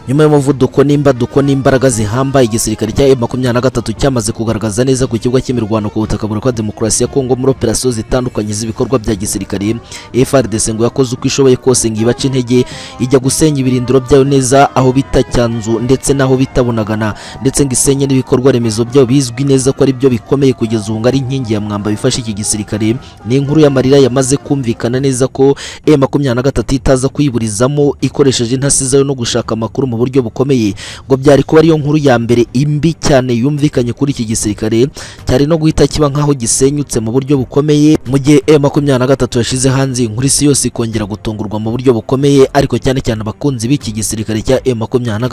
nyuma y'umuvuduko n'imbaduko n'imbaraga zihambaye igisirikare cya M23 cyamaze kugaragaza neza ku kibuga cy'imirwano ku butaka buraruka demokarasi ya Kongo muri operasiyo zitandukanye z'ibikorwa bya gisirikare FARDC ngo yakoze uko ishoboye kose ngo ibace intege ijya gusenya ibirindiro byayo neza aho bita Cyanzu ndetse n'aho bita Bunagana ndetse ngo isenye n'ibikorwa remezo byayo bizwi neza ko ari byo bikomeye kugeza ubu ngo ari inkingi ya mwamba bifasha iki gisirikare ni inkuru y'amarira yamaze kumvikana neza ko M23 itaza kuyiburizamo ikoresheje intasi zayo no gushaka amakuru mu buryo bukomeye ngo byari kuba ariyo nkuru ya mbere imbi cyane yumvikanye kuri iki gisirikare cyari no guhita kiba nk'aho gisenyutse mu buryo bukomeye mu gihe M23 yashize hanze iyi nkuru isi yose ikongera gutungurwa mu buryo bukomeye ariko cyane cyane abakunzi b'iki gisirikare cya M23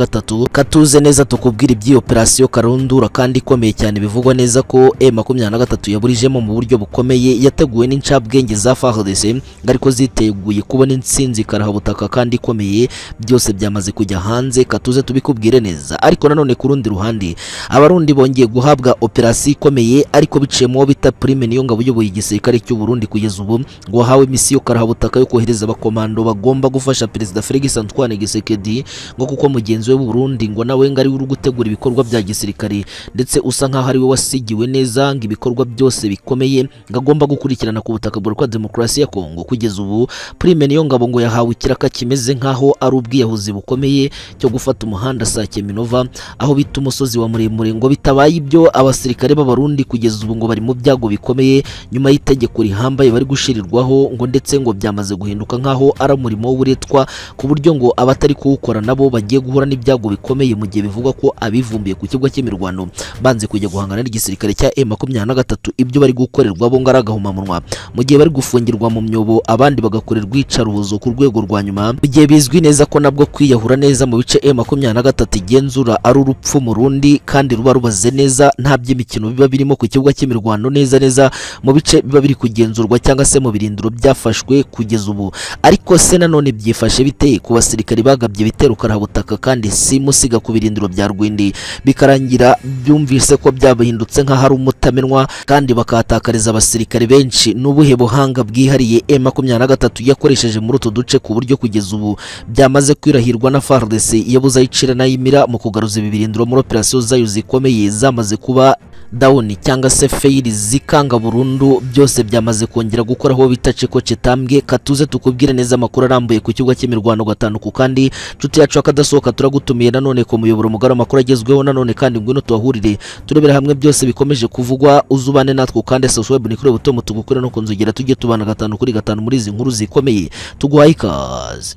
katuze neza tukubwira iby'iyo operasiyo karundura kandi ikomeye cyane bivugwa neza ko M23 yaburijemo mu buryo bukomeye yateguwe n'incabwenge za FARDC ngo ariko ziteguye kubona intsinzi karahabutaka kandi ikomeye byose byamaze kujya hanze hanze katuze tubikubwire neza ariko nanone ku rundi ruhande abarundi bongeye guhabwa operasiyo ikomeye ariko biciyemo bita prime niyo ngabo uyoboye igisirikare cy'u Burundi kugeza ubu ngo wahawe misiyo karahabutaka yo kohereza abakomando bagomba gufasha perezida Félix Antoine Tshisekedi ngo kuko mugenzi we w'u Burundi ngo nawe ngo ari uri gutegura ibikorwa bya gisirikare ndetse usa nkaho ari we wasigiwe neza ngo ibikorwa byose bikomeye ngo agomba gukurikirana ku butaka bwa demokarasi ya Kongo kugeza ubu prime niyo ngabo ngo yahawe ikiraka kimeze nkaho ari ubwiyahuzi bukomeye cyo gufata umuhanda Sake Minova aho bita umusozi wa muremure ngo bitabaye ibyo abasirikare b'abarundi kugeza ubu ngo bari mu byago bikomeye nyuma y'itegeko rihambaye bari gushirirwaho ngo ndetse ngo byamaze guhinduka nk'aho ari umurimo w'uburetwa ku buryo ngo abatari kuwukora nabo bagiye guhura n'ibyago bikomeye mu gihe bivugwa ko abivumbiye ku kibuga cy'imirwano banze kujya guhangana n'igisirikare cya M23 ibyo bari gukorerwa bo ngo ari agahomamunwa mu gihe bari gufungirwa mu myobo abandi bagakorerwa iyicarubozo ku rwego rwa nyuma igihe bizwi neza ko nabwo kwiyahura neza mu bice M23 igenzura ari urupfu mu rundi kandi ruba rubaze neza nta by'imikino biba birimo ku kibuga cy'imirwano neza neza mu bice biba biri kugenzurwa cyangwa se mu birindiro byafashwe kugeza ubu ariko se nanone byifashe biteye ku basirikari bagabye ibitero karahabutaka kandi si musiga ku birindiro bya Rwindi bikarangira byumvise ko byabahindutse nk'aho ari umutamenwa kandi bakahatakariza abasirikare benshi n'ubuhe buhanga bwihariye M23 yakoresheje muri utu duce ku buryo kugeza ubu byamaze kwirahirwa na FARDC yabuze ayicira nayimira mu kugaruza ibirindiro muri operasiyo zayo zikomeye zamaze kuba dawuni cyangwa se feyiri zikanga burundu byose byamaze kongera gukora aho bita ceko cetambwe katuze tukubwire neza amakuru arambuye ku kibuga cy'imirwano gatanu ku kandi nshuti yacu akadasohoka turagutumiye nanone ku muyoboro mugari amakuru agezweho nanone kandi ngwino tuhahurire turebera hamwe byose bikomeje kuvugwa uzubane natwe kandi sosiyete web nikure butomo tugukure no kunzogera tujye tubana gatanu kuri gatanu muri izi nkuru zikomeye tuguhaye ikaze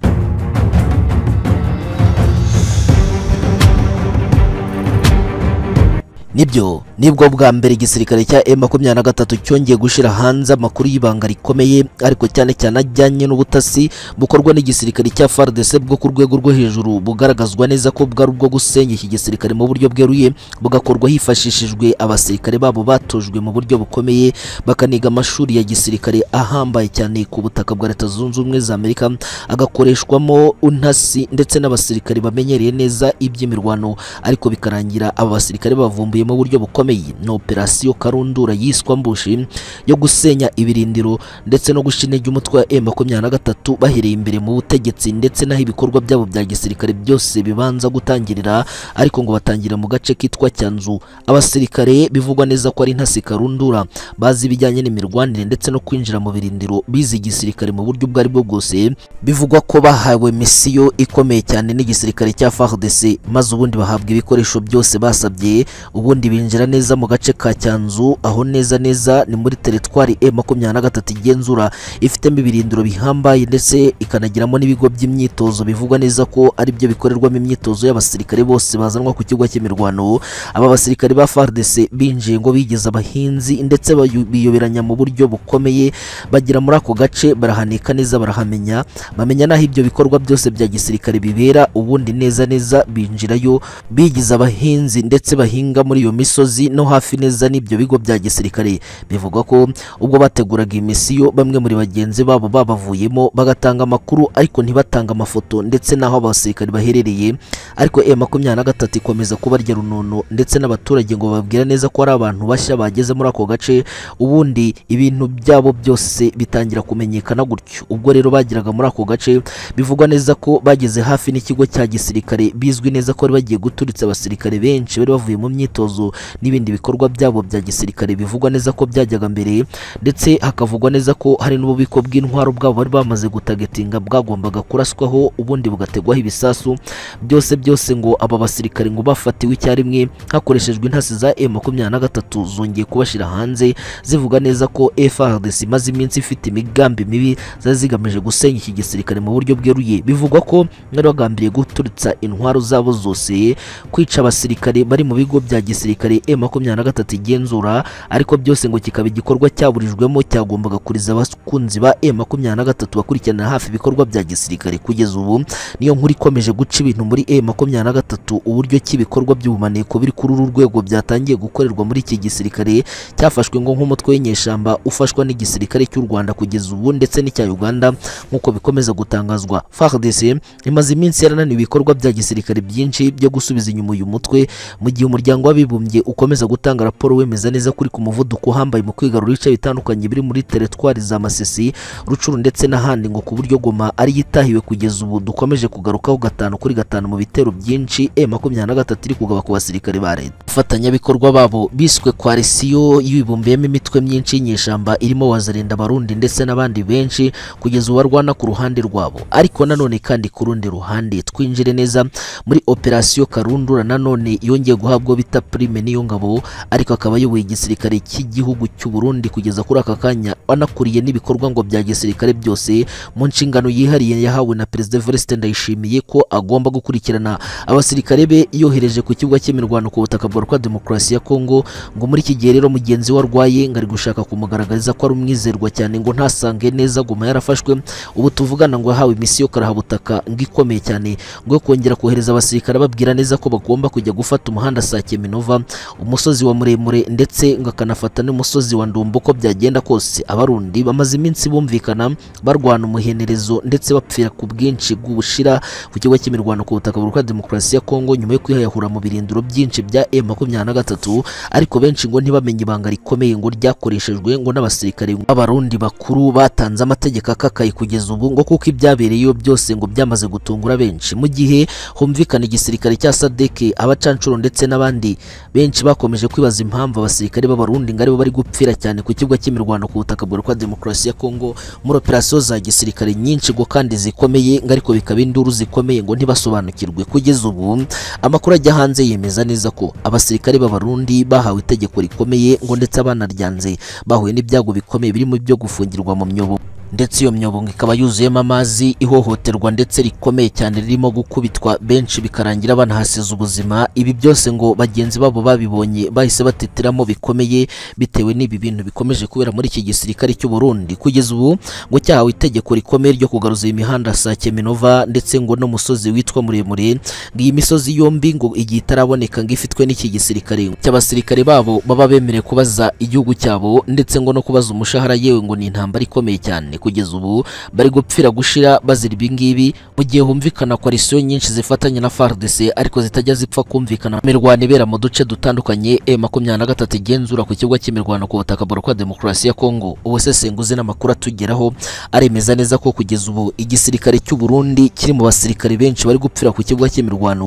nibyo nibwo bwa mbere igisirikare cya M23 cyongeye gushira hanze amakuru y'ibanga rikomeye ariko cyane cyane ajyanye n'ubutasi bukorwa n'igisirikare cya FARDC bwo ku rwego rwo hejuru bugaragazwa neza ko bwari ubwo gusenya iki gisirikare mu buryo bweruye bugakorwa hifashishijwe abasirikare babo batojwe mu buryo bukomeye bakaniga amashuri ya gisirikare ahambaye cyane ku butaka bwa Leta Zunze Ubumwe za Amerika agakoreshwamo untasi ndetse n'abasirikare bamenyereye neza iby'imirwano ariko bikarangira aba basirikare bavumbuye mu buryo bukomeye ni operasiyo karundura yiswa mbushi yo gusenya ibirindiro ndetse no gusha intege umutwe wa M23 bahereye imbere mu butegetsi ndetse n'aho ibikorwa byabo bya gisirikare byose bibanza gutangirira ariko ngo batangira mu gace kitwa Cyanzu abasirikare bivugwa neza ko ari intasi karundura bazi ibijyanye n'imirwanire ndetse no kwinjira mu birindiro bize igisirikare mu buryo ubwo ari bwo bwose bivugwa ko bahawe misiyo ikomeye cyane n'igisirikare cya FARDC maze ubundi bahabwa ibikoresho byose basabye ubu ubundi binjira neza mu gace ka Cyanzu aho neza neza ni muri teritwari M23 igenzura ifitemo ibirindiro bihambaye ndetse ikanagiramo n'ibigo by'imyitozo bivugwa neza ko ari byo bikorerwamo imyitozo y'abasirikare bose bazanwa ku kigo cy'imirwano aba basirikare ba FARDC binjiye ngo bigize abahinzi ndetse biyoberanya mu buryo bukomeye bagira muri ako gace barahanika neza barahamenya bamenya naho ibyo bikorwa byose bya gisirikare bibera ubundi neza neza binjirayo bigize abahinzi ndetse bahinga muri iyo misozi ubuyobozi no hafi neza n'ibyo bigo bya gisirikare bivugwa ko ubwo bateguraga iyi misiyo bamwe muri bagenzi babo babavuyemo bagatanga amakuru ariko ntibatange amafoto ndetse n'aho abasirikare baherereye ariko M makumyabiri na gatatu ikomeza kubarya runono ndetse n'abaturage ngo bababwira neza ko ari abantu bashya bageze muri ako gace ubundi ibintu byabo byose bitangira kumenyekana gutyo ubwo rero bageraga muri ako gace bivugwa neza ko bageze hafi n'ikigo cya gisirikare bizwi neza ko bari bagiye guturitsa abasirikare benshi bari bavuye mu myitozo n'ibindi bikorwa byabo bya gisirikare bivugwa neza ko byajyaga mbere ndetse hakavugwa neza ko hari n'ububiko bw'intwaro bwabo bari bamaze gutagetinga bwagombaga kuraswaho ubundi bugategwaho ibisasu byose byose ngo aba basirikare ngo bafatiwe icyarimwe hakoreshejwe intasi za M makumyabiri na gatatu zongeye kubashyira hanze zivuga neza ko FARDC imaze iminsi ifite imigambi mibi zari zigamije gusenya iki gisirikare mu buryo bweruye bivugwa ko bari bagambiriye guturitsa intwaro zabo zose kwica abasirikare bari mu bigo bya gisirikare M makumyabiri na gatatu igenzura ariko byose ngo kikaba igikorwa cyaburijwemo cyagombaga kuriza abakunzi ba M makumyabiri na gatatu bakurikiranira hafi ibikorwa bya gisirikare kugeza ubu niyo nkuru ikomeje guca ibintu muri M makumyabiri na gatatu uburyo ki ibikorwa by'ubumaneko biri kuri uru rwego byatangiye gukorerwa muri iki gisirikare cyafashwe ngo nk'umutwe w'inyeshyamba ufashwa n'igisirikare cy'u Rwanda kugeza ubu ndetse n'icya Uganda nk'uko bikomeza gutangazwa FARDC imaze iminsi yarananiwe ibikorwa bya gisirikare byinshi byo gusubiza inyuma uyu mutwe mu gihe umuryango w'abibumbye ukomeza gutanga raporo wemeza neza kuri ku muvuduko uhambaye mu kwigarura ibice bitandukanye biri muri teritwari za Masisi Rucuru ndetse n'ahandi ngo ku buryo Goma ariyo itahiwe kugeza ubu dukomeje kugarukaho gatanu kuri gatanu mu bitero byinshi M makumyabiri na gatatu iri kugaba ku basirikare ba leta abafatanyabikorwa babo biswe koalisiyo yibumbiyemo imitwe myinshi y'inyeshyamba irimo wazarinda abarundi ndetse n'abandi benshi kugeza ubu barwana ku ruhande rwabo ariko nanone kandi ku rundi ruhande twinjire neza muri operasiyo karundura nanone yongeye guhabwa uwo bita prime n'iyo ngabo ariko akaba ayoboye igisirikare cy'igihugu cy'u Burundi kugeza kuri aka kanya anakuriye n'ibikorwa ngo bya gisirikare byose mu nshingano yihariye yahawe na perezida Evariste Ndayishimiye ko agomba gukurikirana abasirikare be yohereje ku kibuga cy'imirwano ku butaka bwa Rwanda Demokarasi ya Kongo ngo muri iki gihe rero mugenzi we arwaye ngo ari gushaka kumugaragariza ko ari umwizerwa cyane ngo ntasange neza Goma yarafashwe ubu tuvugana ngo yahawe misiyo karahabutaka ngo ikomeye cyane ngo yo kongera kohereza abasirikare babwira neza ko bagomba kujya gufata umuhanda Sake Minova umusozi wa muremure ndetse ngo akanafata n'umusozi wa Ndumbo uko byagenda kose abarundi bamaze iminsi bumvikana barwana umuhenerezo ndetse bapfira ku bwinshi bw'ubushira ku kigo cy'imirwano ku butaka bwa Demokarasi ya Kongo nyuma yo kwihayahura mu birindiro byinshi bya M makumyabiri na gatatu ariko benshi ngo ntibamenye ibanga rikomeye ngo ryakoreshejwe ngo n'abasirikare b'abarundi bakuru batanze amategeko akakaye kugeza ubu ngo kuko ibyabereyeyo byose ngo byamaze gutungura benshi mu gihe humvikana igisirikare cya sadeke abacanshuro ndetse n'abandi benshi bakomeje kwibaza impamvu abasirikare b'abarundi ngo aribo bari gupfira cyane ku kibuga cy'imirwano ku butaka bwa Demokarasi ya Kongo muri operasiyo za gisirikare nyinshi ngo kandi zikomeye ngo ariko bikaba induru zikomeye ngo ntibasobanukirwe kugeza ubu amakuru ajya hanze yemeza neza ko abasirikare b'abarundi bahawe itegeko rikomeye ngo ndetse abanaryanze bahuye n'ibyago bikomeye birimo ibyo gufungirwa mu myobo ndetse iyo myobo ngo ikaba yuzuyemo amazi ihohoterwa ndetse rikomeye cyane ririmo gukubitwa benshi bikarangira banahasiza ubuzima ibi byose ngo bagenzi babo babibonye bahise bateteramo bikomeye bitewe n'ibi bintu bikomeje kubera muri iki gisirikare cy'u Burundi kugeza ubu ngo cyahawe itegeko rikomeye ryo kugaruza iyi mihanda Sake Minova ndetse ngo n'umusozi witwa muremure ngo iyi misozi yombi ngo igihe itaraboneka ngo ifitwe n'iki gisirikare cy'abasirikare babo baba bemerewe kubaza igihugu cyabo ndetse ngo no kubaza umushahara yewe ngo ni intambara ikomeye cyane kugeza ubu bari gupfira gushira bazira ibingibi mu gihe humvikana koalisiyo nyinshi zifatanya na FARDC ariko zitajya zipfa kumvikana imirwano ibera mu duce dutandukanye M makumyabiri na gatatu igenzura ku kibuga cy'imirwano ku butaka bwa Demokarasi ya Kongo ubusesenguzi n'amakuru atugeraho aremeza neza ko kugeza ubu igisirikare cy'u Burundi kiri mu basirikare benshi bari gupfira ku kibuga cy'imirwano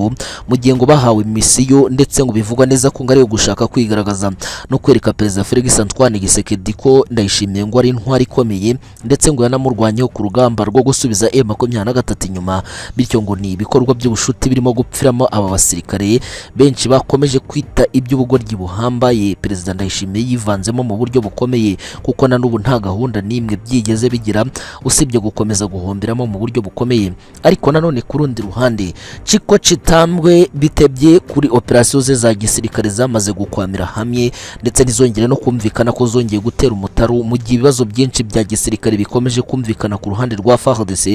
mu gihe ngo bahawe misiyo ndetse ngo bivugwa neza ko ngo ariyo gushaka kwigaragaza no kwereka perezida Felix Antoine Tshisekedi ko ndayishimiye ngo ari intwari ikomeye ndetse ndetse ngo yanamurwanyeho ku rugamba rwo gusubiza M makumyabiri na gatatu inyuma bityo ngo ni ibikorwa by'ubushuti birimo gupfiramo aba basirikare benshi bakomeje kwita iby'ubugoryi buhambaye perezida Ndayishimiye yivanzemo mu buryo bukomeye kuko na n'ubu nta gahunda n'imwe byigeze bigira usibye gukomeza guhomberamo mu buryo bukomeye ariko nanone ku rundi ruhande Chiko Chitambwe bitebye kuri operasiyo ze za gisirikare zamaze gukwamira hamwe ndetse ntizongere no kumvikana ko zongeye gutera umutaru mu gihe ibibazo byinshi bya gisirikare biko bikomeje kumvikana ku ruhande rwa FARDC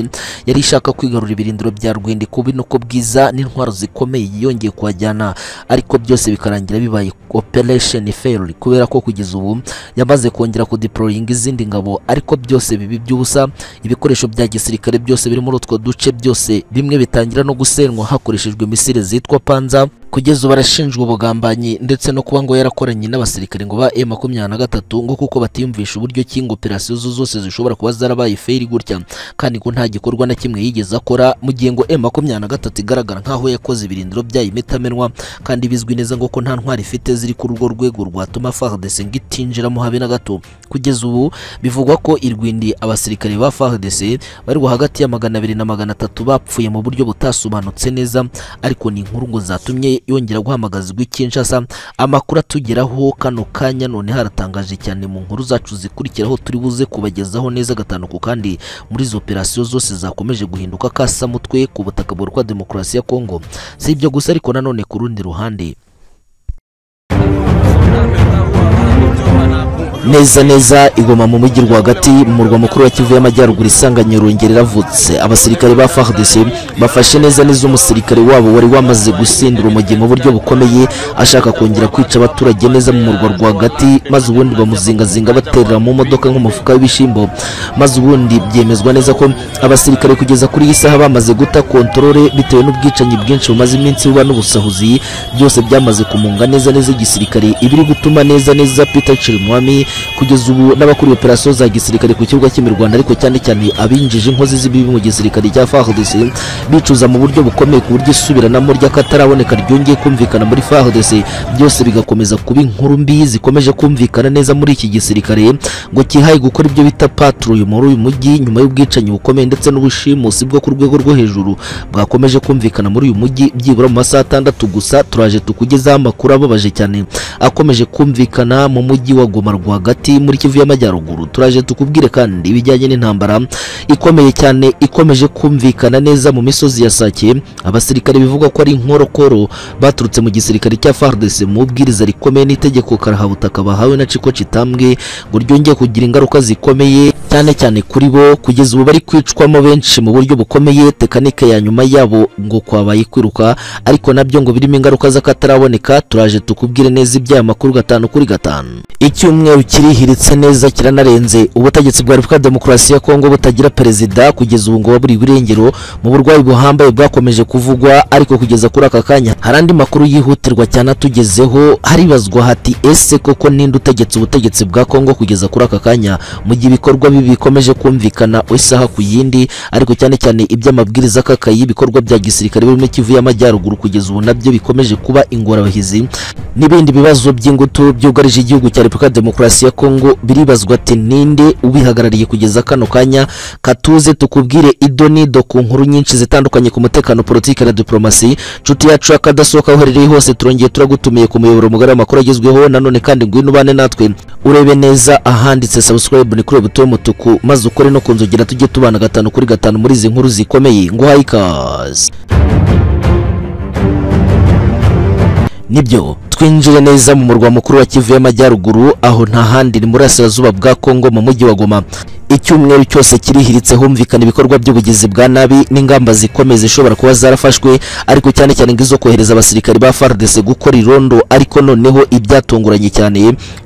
yari ishaka kwigarura ibirindiro bya Rwendiko binoko bwiza n'intwaro zikomeye yiyongeye kuhajyana ariko byose bikarangira bibaye operation fail kubera ko kugeza ubu yamaze kongera kudeployinga izindi ngabo ariko byose bibi by'ubusa ibikoresho bya gisirikare byose biri muri utwo duce byose bimwe bitangira no gusenywa hakoreshejwe misile zitwa panza kugeza ubu arashinjwa ubugambanyi ndetse no kuba ngo yarakoranye n'abasirikare ngo ba M23 ngo kuko batiyumvisha uburyo ki ngo operasiyo zo zose zishobora kuba zarabaye fail gutya kandi ko nta gikorwa na kimwe yigeze akora mu gihe ngo M23 igaragara nk'aho yakoze ibirindiro byayo imitamenwa kandi bizwi neza ngo ko nta ntwari ifite ziri kuri urwo rwego rwatuma FARDC ngo itinjiramo habe na gato kugeza ubu bivugwa ko irwindi abasirikare ba FARDC bari hagati ya magana abiri na magana atatu bapfuye mu buryo butasobanutse neza ariko ni inkuru ngo zatumye yongera guhamagazwa i Kinshasa amakuru atugeraho kano kanya none haratangaje cyane mu nkuru zacu zikurikiraho turi buze kubagezaho neza gatanuku kandi muri izo operasiyo zose zakomeje guhinduka kasa mutwe ku butaka burwa demokarasi ya Kongo si ibyo gusa ariko nanone ku rundi ruhande neza neza igoma mu mujyi rwagati mu murwa mukuru wa kivu y'amajyaruguru isanga nyirongera iravutse abasirikare ba FARDC bafashe neza neza umusirikare wabo wari wamaze gusindira umujyi mu buryo bukomeye ashaka kongera kwica abaturage neza mu murwa rwagati maze ubundi bamuzingazinga baterera mu modoka nk'umufuka w'ibishyimbo maze ubundi byemezwa neza ko abasirikare kugeza kuri iyi saha bamaze guta kontorore bitewe n'ubwicanyi bwinshi bumaze iminsi buba n'ubusahuzi byose byamaze kumunga neza neza igisirikare ibiri gutuma neza neza Peter Chirimwami kugeza ubu n'abakuriye operasiyo za gisirikare ku kibuga cy'imirwanda ariko cyane cyane abinjije inkozi z'ibibi mu gisirikare cya FARDC bicuza mu buryo bukomeye ku buryo isubiranamo ry'akataraboneka ryongeye kumvikana muri FARDC byose bigakomeza kuba inkuru mbi zikomeje kumvikana neza muri iki gisirikare ngo kihaye gukora ibyo bita patrouille muri uyu mujyi nyuma y'ubwicanyi bukomeye ndetse n'ubushimusi bwo ku rwego rwo hejuru bwakomeje kumvikana muri uyu mujyi byibura mu masaha atandatu gusa turaje tukugezaho amakuru ababaje cyane akomeje kumvikana mu mujyi wa Goma rwagati hagati muri Kivu y'amajyaruguru turaje tukubwire kandi ibijyanye n'intambara ikomeye cyane ikomeje kumvikana neza mu misozi ya Sake abasirikare bivugwa ko ari inkorokoro baturutse mu gisirikare cya FARDC mu bwiriza rikomeye n'itegeko karahabutaka bahawe na Ciko Kitambwe ngo ryongeye kugira ingaruka zikomeye cyane cyane kuri bo kugeza ubu bari kwicwamo benshi mu buryo bukomeye tekanike ya nyuma yabo ngo kwabaye kwiruka ariko nabyo ngo birimo ingaruka z'akataraboneka turaje tukubwire neza iby'aya makuru gatanu kuri gatanu icyumweru kirihiritse neza kiranarenze ubutegetsi bwa Repubulika Demokarasi ya Kongo butagira perezida kugeza ubu ngo buri burengero mu burwayi buhambaye bwakomeje kuvugwa ariko kugeza kuri aka kanya hari andi makuru yihutirwa cyane atugezeho haribazwa hati ese koko ninde utegetse ubutegetsi bwa Kongo kugeza kuri aka kanya mu gihe ibikorwa bibi bikomeje kumvikana isaha ku yindi ariko cyane cyane iby'amabwiriza kakayi ibikorwa bya gisirikare birimo Kivu y'amajyaruguru kugeza ubu nabyo bikomeje kuba ingorabahizi n'ibindi bibazo by'ingutu byugarije igihugu cya Repubulika Demokarasi ya Kongo biribazwa ati ninde ubihagarariye kugeza kano kanya katuze tukubwire idonido ku nkuru nyinshi zitandukanye ku mutekano politike na diplomasi nshuti yacu akadasohoka uherereye hose turongeye turagutumiye ku muyoboro mugari w'amakuru agezweho nanone kandi ngwino ubane natwe urebe neza ahanditse subscribe ni kuri ubu buto y'umutuku maze ukore no kunzogera tujye tubana gatanu kuri gatanu muri izi nkuru zikomeye nguhaye ikaze nibyo twinjire neza mu murwa mukuru wa Kivu y'amajyaruguru aho nta handi ni muri asirazuba bwa Kongo mu mujyi wa Goma icyumweru cyose kirihiritse humvikana ibikorwa by'ubugizi bwa nabi n'ingamba zikomeye zishobora kuba zarafashwe ariko cyane cyane ngo izo kohereza abasirikare ba FARDC gukora irondo ariko noneho ibyatunguranye cyane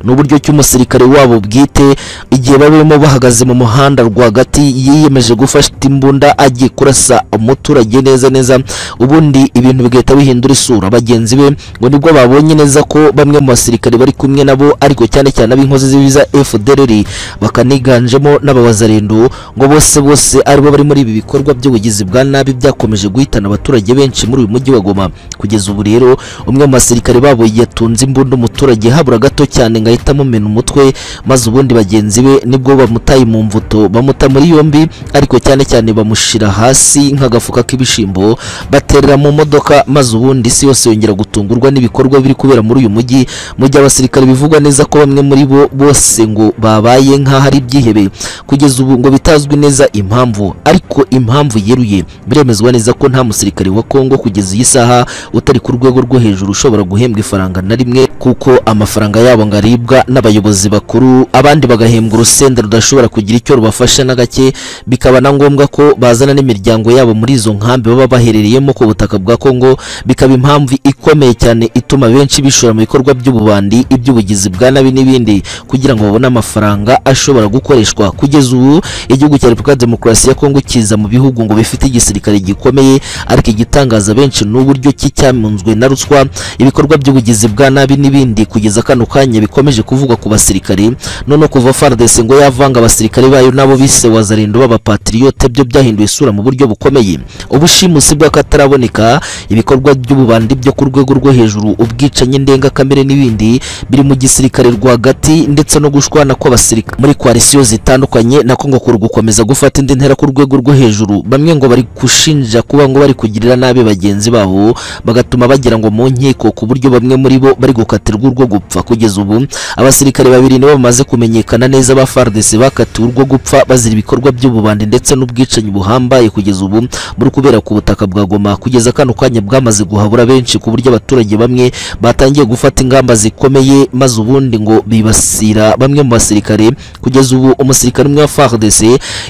ni uburyo cy'umusirikare wabo bwite igihe barimo bahagaze mu muhanda rwagati yiyemeje gufasha imbunda agiye kurasa umuturage neza neza ubundi ibintu bigahita bihindura isura bagenzi be ngo nibwo babonye neza ko bamwe mu basirikare bari kumwe nabo ariko cyane cyane ab'inkozi z'ibiza FDLR bakaniganjemo na n'abawazarendo ngo bose bose aribo bari muri ibi bikorwa by'ubugizi bwa nabi byakomeje guhitana abaturage benshi muri uyu mujyi wa Goma kugeza ubu rero umwe mu basirikare babo yatunze imbunda umuturage habura gato cyane ngo ahita amumena umutwe maze ubundi bagenzi be nibwo bamutaye mu mvuto bamuta muri yombi ariko cyane cyane bamushira hasi nk'agafuka k'ibishimbo baterera mu modoka maze ubundi isi yose yongera gutungurwa n'ibikorwa biri kubera muri uyu mujyi mu gihe abasirikare bivugwa neza ko bamwe muri bo bose ngo babaye nk'aho ari ibyihebe kugeza ubu ngo bitazwi neza impamvu ariko impamvu yeruye biremezwa neza ko nta musirikare wa Kongo kugeza iyi saha utari ku rwego rwo hejuru ushobora guhembwa ifaranga na rimwe kuko amafaranga yabo ngo aribwa n'abayobozi bakuru abandi bagahembwa urusenda rudashobora kugira icyo rubafasha na gake bikaba na ngombwa ko bazana n'imiryango yabo muri izo nkambi baba baherereyemo ku butaka bwa Kongo bikaba impamvu ikomeye cyane ituma benshi bishora mu bikorwa by'ububandi iby'ubugizi bwa nabi n'ibindi kugira ngo babone amafaranga ashobora gukoreshwa kugeza ubu igihugu cya Repubulika ya Demokarasi ya Kongo kiza mu bihugu ngo bifite igisirikare gikomeye ariko igitangaza benshi ni uburyo ki cyamunzwe na ruswa ibikorwa by'ubugizi bwa nabi n'ibindi kugeza kano kanya bikomeje kuvugwa ku basirikare none kuva FARDC ngo yavanga abasirikare bayo nabo bise wazarindo b'abapatriote byo byahinduye isura mu buryo bukomeye ubushimusi bw'akataraboneka ibikorwa by'ububandi byo ku rwego rwo hejuru ubwicanyi ndengakamere n'ibindi biri mu gisirikare rwagati ndetse no gushwana kw'abasirikare muri koalisiyo zitandukanye na Kongo kuri gukomeza gufata indi ntera ku rwego rwo hejuru bamwe ngo bari gushinja kuba ngo bari kugirira nabi bagenzi babo bagatuma bagira ngo mu nkiko ku buryo bamwe muri bo bari gukatirwa urwo gupfa kugeza ubu abasirikare babiri nibo bamaze kumenyekana neza ba FARDC bakatiwe urwo gupfa bazira ibikorwa by'ububandi ndetse n'ubwicanyi buhambaye kugeza ubu muri kubera ku butaka bwa Goma kugeza kano kanya bwamaze guhabura benshi ku buryo abaturage bamwe batangiye gufata ingamba zikomeye maze ubundi ngo bibasira bamwe mu basirikare kugeza ubu umusirikare umwe wa FARDC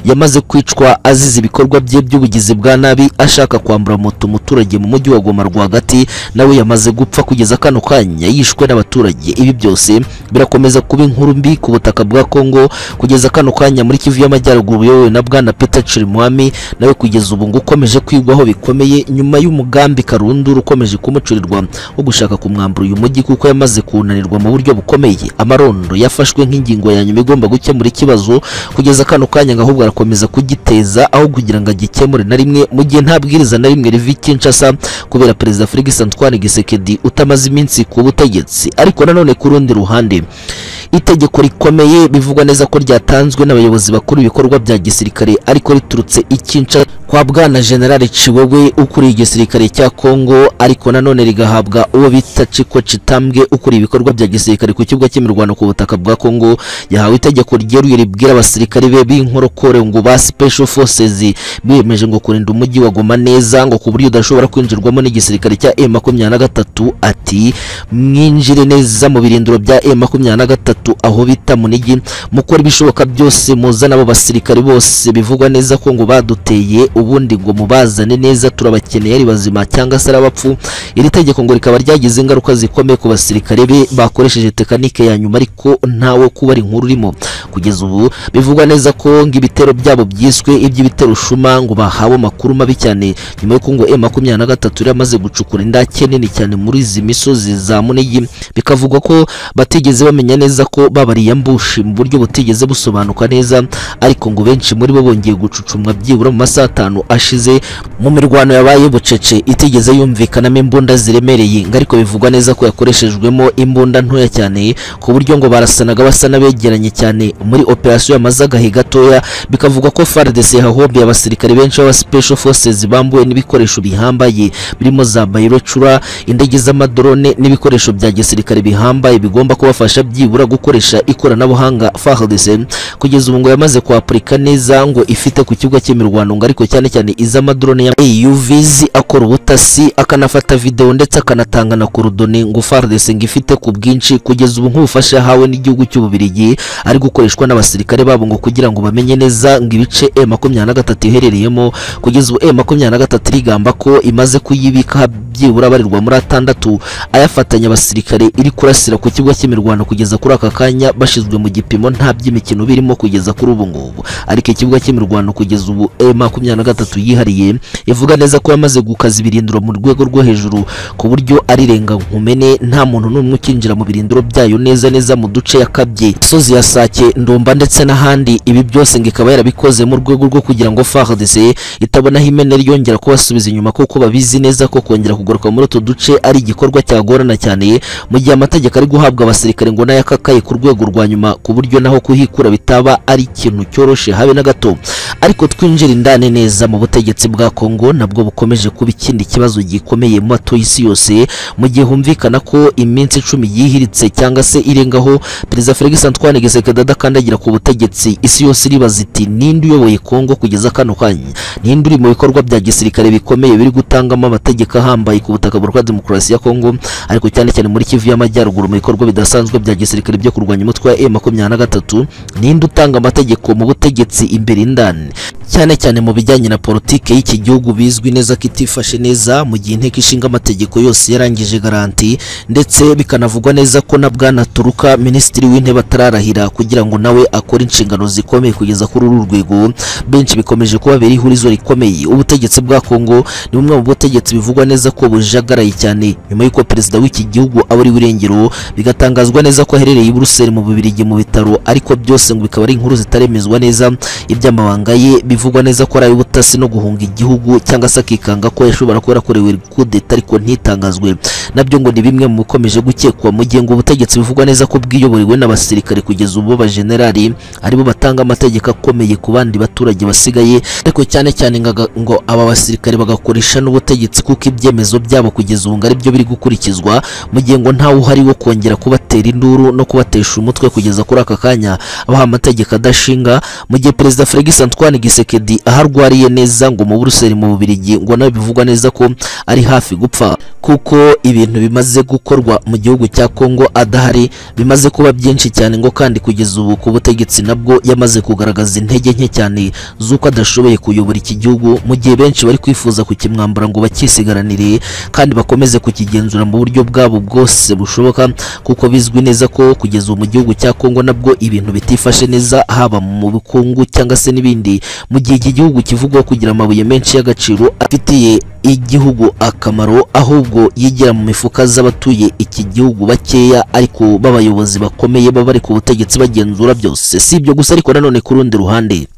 yamaze kwicwa azize ibikorwa bye by'ubugizi bwa nabi ashaka kwambura moto umuturage mu mujyi wa Goma rwagati nawe yamaze gupfa kugeza kano kanya yishwe n'abaturage ibi byose birakomeza kuba inkuru mbi ku butaka bwa Kongo kugeza kano kanya muri Kivu y'Amajyaruguru yowe na Bwana Peter Chirimwami nawe kugeza ubu ngo ukomeje kwigwaho bikomeye nyuma y'umugambi Karundura ukomeje kumucurirwa wo gushaka kumwambura uyu mujyi kuko yamaze kunanirwa mu buryo bukomeye amarondo yafashwe nk'ingingo ya nyuma igomba gukemura ikibazo kugeza kano kanya ngo ahubwo arakomeza kugiteza aho kugira ngo agikemure na rimwe mu gihe nta bwiriza na rimwe rivi Kinshasa kubera perezida Felix Antoine Gisekedi utamaze iminsi ku butegetsi ariko nanone ku rundi ruhande itegeko rikomeye bivugwa neza ko ryatanzwe n'abayobozi bakuru ibikorwa bya gisirikare ariko riturutse ikinca kwa bwana generale Chiwewe ukuriye igisirikare cya Kongo ariko nanone rigahabwa uwo bita Chiko Chitambwe ukuriye ibikorwa bya gisirikare ku kibuga cy'imirwano ku butaka bwa Kongo yahawe itegeko ryeruye ribwira abasirikare be b'inkorokore ngo ba special forces biyemeje ngo kurinda umujyi wa Goma neza ngo ku buryo udashobora kwinjirwamo n'igisirikare cya M23 ati mwinjire neza mu birindiro bya M23 aho bita munigi mukora ibishoboka byose muzana abo basirikare bose bivugwa neza ko ngo baduteye ubundi ngo mubazane neza turabakeneye ari bazima cyangwa se abapfu iri tegeko ngo rikaba ryagize ingaruka zikomeye ku basirikare be bakoresheje tekanike ya nyuma ariko ntawe kubara inkuru urimo kugeza ubu bivugwa neza ko ngo ibitero byabo byiswe iby'ibitero shuma ngo bahawe amakuru mabi cyane nyuma y'uko ngo M23 yaramaze gucukura indake nini cyane muri izi misozi za Munigi bikavugwa ko batigeze bamenya neza ko babariye mbushi mu buryo butigeze busobanuka neza ariko ngo benshi muri bo bongeye gucucumwa byibura mu masaha atanu ashize mu mirwano yabaye bucece itigeze yumvikanamo imbunda ziremereye ngo ariko bivugwa neza ko yakoreshejwemo imbunda ntoya cyane ku buryo ngo barasanaga basa n'abegeranye cyane muri operasiyo yamaze agahe gatoya bikavugwa ko FARDC yahombiye abasirikare benshi b'aba special forces bambuwe n'ibikoresho bihambaye birimo za bayirocura indege z'amadrone n'ibikoresho bya gisirikare bihambaye bigomba kubafasha byibura gukoresha ikoranabuhanga FARDC kugeza ubu ngo yamaze kwapurika neza ngo ifite ku kibuga cy'imirwano ngo ariko cyane cyane iz'amadrone ya AUVs akora ubutasi akanafata video ndetse akanatanga na kurudone ngo FARDC ngo ifite ku bwinshi kugeza ubu nk'ubufasha yahawe n'igihugu cy'ububirigi ari gukoreshwa n'abasirikare babo ngo kugira ngo bamenye neza ngo ibice M23 iherereyemo kugeza ubu M23 rigamba ko imaze kuyibika byibura barirwa muri atandatu ayafatanya abasirikare iri kurasira ku kibuga cy'imirwano kugeza kuri aka kanya bashyizwe mu gipimo nta by'imikino birimo kugeza kuri ubu ngubu ariko ikibuga cy'imirwano kugeza ubu M23 yihariye ivuga neza ko yamaze gukaza ibirindiro mu rwego rwo hejuru ku buryo ari renga nkumene nta muntu n'umwe ukinjira mu birindiro byayo neza neza mu duce yakabye sozi ya Sake Ndumba ndetse n'ahandi ibi byose ngo ikaba yarabikoze mu rwego rwo kugira ngo FARDC itabonaho imene ryongera kubasubiza inyuma kuko babizi neza ko kongera kugaruka muri utu duce ari igikorwa cyagorana cyane mu gihe amategeko ari guhabwa abasirikare ngo n'ayakaka gisirikare ku rwego rwa nyuma ku buryo naho kuhikura bitaba ari ikintu cyoroshe habe na gato ariko twinjira indani neza mu butegetsi bwa Kongo nabwo bukomeje kuba ikindi kibazo gikomeye mu batuye isi yose mu gihe humvikana ko iminsi icumi yihiritse cyangwa se irengaho perezida Felix Antoine Tshisekedi adakandagira ku butegetsi isi yose iribaza iti ninde uyoboye Kongo kugeza kano kanya ninde uri mu bikorwa bya gisirikare bikomeye biri gutangamo amategeko ahambaye ku butaka bwa demokarasi ya Kongo ariko cyane cyane muri Kivu y'Amajyaruguru mu bikorwa bidasanzwe bya gisirikare byo kurwanya umutwe wa M23 ninde utanga amategeko mu butegetsi imbere indani cyane cyane mu bijyanye na politike y'iki gihugu bizwi neza ko itifashe neza mu gihe inteko ishinga amategeko yose yarangije garanti ndetse bikanavugwa neza ko na bwana Turuka minisitiri w'intebe atararahira kugira ngo nawe akore inshingano zikomeye kugeza kuri uru rwego benshi bikomeje kuba biri ihurizo rikomeye ubutegetsi bwa Kongo ni bumwe mu butegetsi bivugwa neza ko bujagaraye cyane nyuma y'uko perezida w'iki gihugu aba ari w'irengero bigatangazwa neza ko aherereye i Buruseli mu Bubiligi mu bitaro ariko byose ngo bikaba ari inkuru zitaremezwa neza iby'amabanga ye bivugwa neza ko ari ubutasi no guhunga igihugu cyangwa se akikanga ko yashobora kuba yarakorewe kudeta ariko ntitangazwe nabyo ngo ni bimwe mu bikomeje gukekwa mu gihe ngo ubutegetsi bivugwa neza ko bwiyoborewe n'abasirikare kugeza ubu b'abajenerali aribo batanga amategeko akomeye ku bandi baturage basigaye ariko cyane cyane ngaga- ngo aba basirikare bagakoresha n'ubutegetsi kuko ibyemezo byabo kugeza ubu ngo ari byo biri gukurikizwa mu gihe ngo ntawe uhari wo kongera kubatera induru no kubatesha umutwe kugeza kuri aka kanya abaha amategeko adashinga mu gihe perezida Felix Antoine Gisekedi aho arwariye neza ngo mu Buruseli mu Bubiligi ngo nawe bivugwa neza ko ari hafi gupfa kuko ibintu bimaze gukorwa mu gihugu cya Kongo adahari bimaze kuba byinshi cyane ngo kandi kugeza ubu ku butegetsi nabwo yamaze kugaragaza intege nke cyane z'uko adashoboye kuyobora iki gihugu mu gihe benshi bari kwifuza kukimwambura ngo bakisigaranire kandi bakomeze kukigenzura mu buryo bwabo bwose bushoboka kuko bizwi neza ko kugeza ubu mu gihugu cya Kongo nabwo ibintu bitifashe neza haba mu bukungu cyangwa se n'ibindi mu gihe iki gihugu kivugwaho kugira amabuye menshi y'agaciro afitiye igihugu akamaro ahubwo yigira mu mifuka z'abatuye iki gihugu bakeya ariko b'abayobozi bakomeye baba bari ku butegetsi bagenzura byose si ibyo gusa ariko nanone ku rundi ruhande